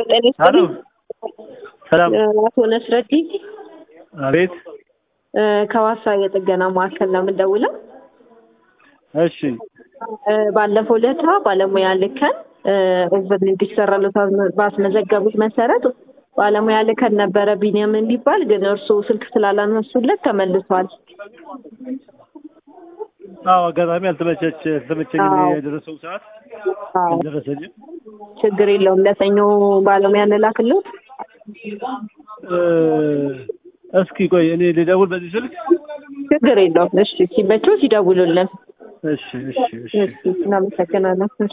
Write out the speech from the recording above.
ጤና ሀሎ ይስጥልኝ። ሰላም። አቶ ነስረዲ አቤት። እ፣ ከዋሳ የጥገና ማዕከል ነው የምንደውለው። እሺ እ፣ ባለፈው ለታ ባለሙያ ልከን እ፣ ኦቨር እንዲሰራለት ባስመዘገቡት መሰረት ባለሙያ ልከን ነበረ ቢኒያም የሚባል ግን እርሱ ስልክ ስላላነሱለት ተመልሷል። አዎ፣ አጋጣሚ አልተመቸች አልተመቸኝም አዎ። የደረሰው ሰዓት አዎ፣ አልደረሰኝም። ችግር የለውም። ለሰኞ ባለሙያ እንላክለት። እ፣ እስኪ ቆይ እኔ ልደውል በዚህ ስልክ። ችግር የለውም። እሺ፣ ሲመቸው ሲደውሉልን። እሺ እሺ እሺ እሺ፣ እናመሰግናለን።